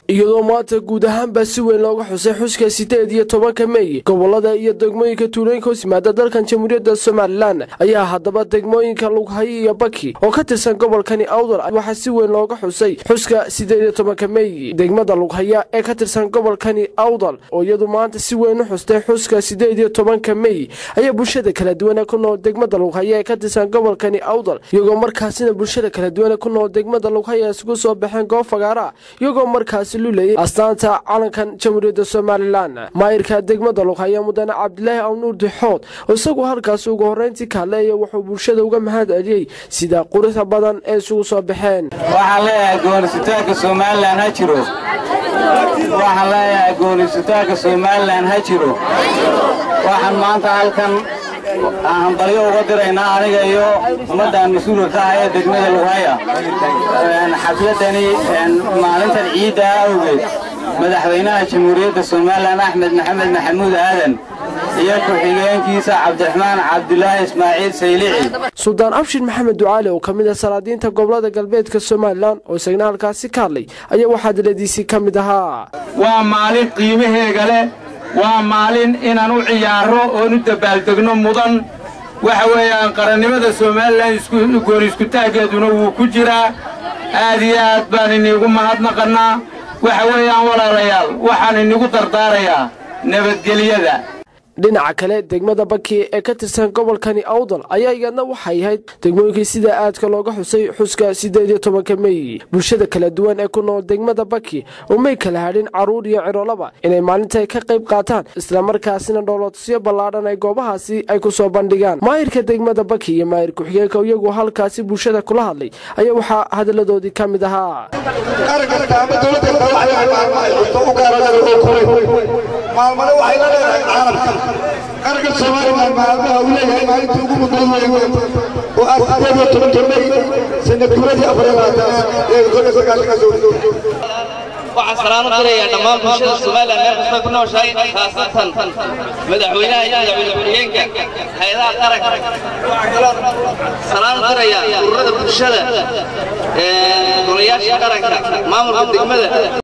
iyadoo maanta guud ahaanbaa si weyn looga xusay xuska sideed iyo tobanka meey gobolada iyo degmooyinka tuulooyinka hoos yimaada dalkan jamhuuriyadda somalilan ayaa haddaba degmooyinka lughayo iyo baki oo ka tirsan gobolkani awdal waxaa si weyn looga xusay xuska sideed iyo tobanka meey degmada lughaya ee ka tirsan gobolkani awdal oo iyadu maanta si weyn u xustay xuska sideed iyo tobanka meey ayaa bulshada kala duwane ku nool degmada lughaya ee ka tirsan gobolkani awdal iyagoo markaasina bulshada kala duwane ku nool degmada lughaya isugu soo baxeen goob fagaara iyagoo markaasi lulayay astaanta calankan jamhuuriyadda somalilan maayirka degmada lughaya mudane cabdilaahi awnuur dixood oo isagu halkaasi ugu horreyntii ka hadleeya wuxuu bulshada uga mahad celiyey sida quruxda badan ee isugu soo baxeen waxaan leeyahay goonisitaanka somalilan ha jiro waxaan leeyahay goonisitaanka somalilan ha jiro waxaan maanta halkan hambalyo uga diraynaa aniga iyo ummaddan mas-uulka ka ah ee degmada lughaya xafladani maalintan ciidda awgeed madaxweynaha jamhuuriyadda somalilan axmed maxamed maxamuud aadan iyo ku-xigeenkiisa cabdiraxmaan cabdulaahi ismaaciil saylici suldaan abshir maxamed ducaali oo ka mid ah salaadiinta gobolada galbeedka somalilan oo isagna halkaasi ka hadlay ayaa waxaa diladiisii ka mid ahaa waa maalin qiimaheega leh waa maalin inaan u ciyaarro oon u dabaaldegno mudan waxa weeyaan qarannimada somalilan gooni iskutaaggeeduna wuu ku jiraa aad iyo aad baan iniigu mahadnaqannaa waxa weeyaan walaalayaal waxaan inigu dardaarayaa nabadgelyada dhinaca kale degmada baki ee ka tirsan gobolkani awdal ayaa iyadna waxay ahayd degmooyinkii sida aadka looga xusay xuska siddeed iyo tobanka meey bulshada kala duwan ee ku nool degmada baki oo may kala hadhin carruur iyo cirolaba inay maalinta ka qayb qaataan islamarkaasina dhoolotusyo ballaadhan ay goobahaasi ay ku soo bandhigaan maayirka degmada baki iyo maayir ku-xigeenka iyagu halkaasi bulshada kula hadlay ayaa waxaa hadalladoodii ka mid ahaa maalmana waxay la leedahay caalamka qaranka soomaalilan maalmaha uu leeyahay maalintii ugu mudan weyn oo ah sideed iyo toban jannay sanad guradii afar iyo labaatan ee kor iyo sagaashanka soo waxaan salaam u dirayaa dhammaan bulshada somalilan meel kasta ku nooshahay khaasatan madaxweynaha iyo madaxweyne ku-xigeenka hay-adaha qaranka salaam u dirayaa ururada bulshada golayaasha qaranka maamulka degmada